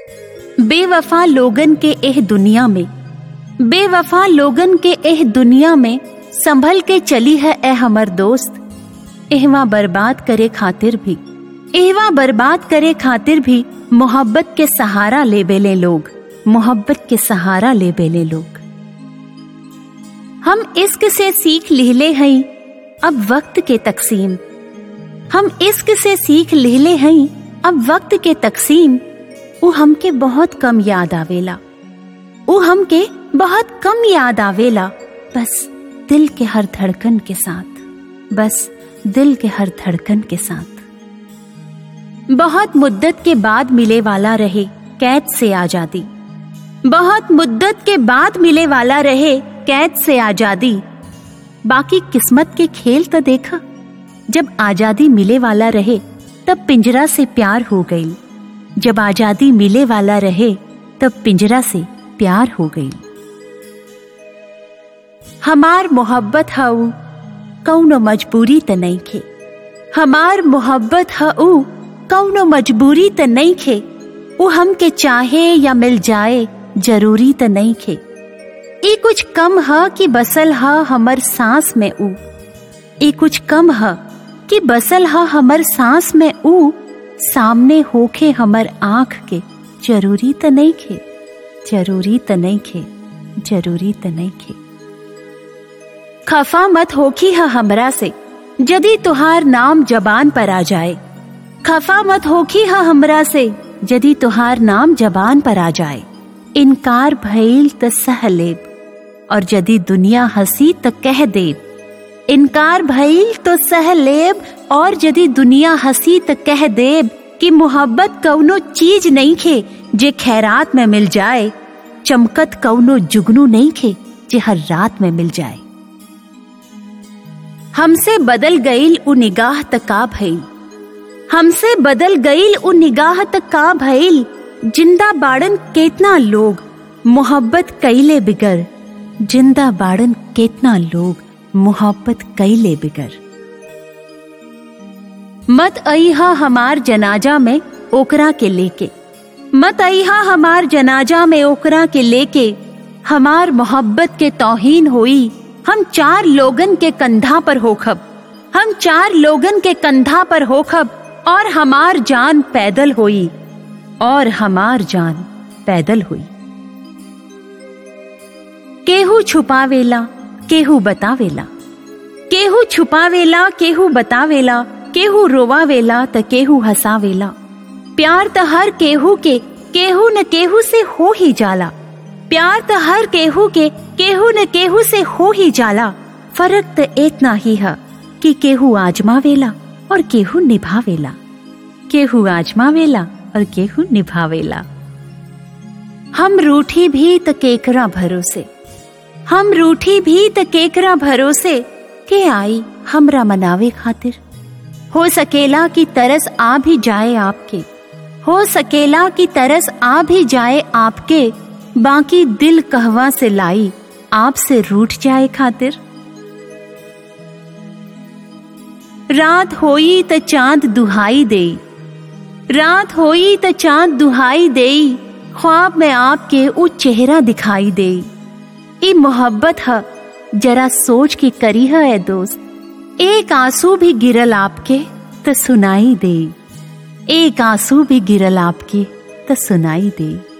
बेवफा लोगन के एह दुनिया में बेवफा लोगन के एह दुनिया में संभल के चली है ए हमर दोस्त एहवा बर्बाद करे खातिर भी एहवा बर्बाद करे खातिर भी मोहब्बत के सहारा ले बेले लोग मोहब्बत के सहारा ले बेले लोग हम इश्क से सीख लिहले हई अब वक्त के तकसीम हम इश्क से सीख लिहले हई अब वक्त के तकसीम वो हमके बहुत कम याद आवेला वो हमके बहुत कम याद आवेला बस दिल के हर धड़कन के साथ बस दिल के हर धड़कन के साथ बहुत मुद्दत के बाद मिले वाला रहे कैद से आजादी बहुत मुद्दत के बाद मिले वाला रहे कैद से आजादी बाकी किस्मत के खेल तो देखा जब आजादी मिले वाला रहे तब पिंजरा से प्यार हो गई जब आजादी मिले वाला रहे तब पिंजरा से प्यार हो गई हमार मोहब्बत हऊ कौनो मजबूरी त नहीं खे हमार मोहब्बत हऊ कौनो मजबूरी त नहीं खे वो हमके चाहे या मिल जाए जरूरी त नहीं खे ई कुछ कम ह कि बसल ह हमर सांस में ऊ ई कुछ कम ह कि बसल ह हमर सांस में ऊ सामने होखे हमर आंख के जरूरी त नहीं खे जरूरी त नहीं खे जरूरी त नहीं खे खफा मत होखी है हमरा से यदि तुहार नाम जबान पर आ जाए खफा मत होखी है हमरा से यदि तुहार नाम जबान पर आ जाए इनकार भइल त सह लेब और यदि दुनिया हंसी त कह देब इनकार भइल तो सह लेब और यदि दुनिया हंसी त कह देब कि मोहब्बत कौनो चीज नहीं खे जे खैरात में मिल जाए चमकत कौनो जुगनू नहीं खे जे हर रात में मिल जाए हमसे बदल गईल उ निगाह तक का भइल हमसे बदल गईल उ निगाह तक का भइल जिंदा बाड़न केतना लोग मोहब्बत कैले बिगर जिंदा बाड़न केतना लोग मोहब्बत कैले बिगर मत अइहा हमार जनाजा में ओकरा के लेके मत अइहा हमार जनाजा में ओकरा के लेके हमार मोहब्बत के तौहीन होई हम चार लोगन के कंधा पर होखब हम चार लोगन के कंधा पर होखब और हमार जान पैदल होई और हमार जान पैदल हुई केहू छुपावेला केहू बतावेला केहू छुपावेला केहू बतावेला केहू रोवावेला त केहू हंसावेला प्यार त हर केहू के केहू न केहू से हो ही जाला प्यार त हर केहू के केहू न केहू से हो ही जाला फर्क त इतना ही है कि केहू आजमावेला और केहू निभावेला केहू आजमावेला और केहू निभावेला हम रूठी भी त केकरा भरोसे हम रूठी भी त केकरा भरोसे के आई हमरा मनावे खातिर हो सकेला कि तरस आ भी जाए आपके हो सकेला कि तरस आ भी जाए आपके बाकी दिल कहवा से लाई आपसे रूठ जाए खातिर रात होई त चांद दुहाई दे रात होई त चांद दुहाई दे ख्वाब में आपके वो चेहरा दिखाई दे ई मोहब्बत है जरा सोच के करी है ए दोस्त एक आंसू भी गिरल आपके त सुनाई दे एक आंसू भी गिरल आपके त सुनाई दे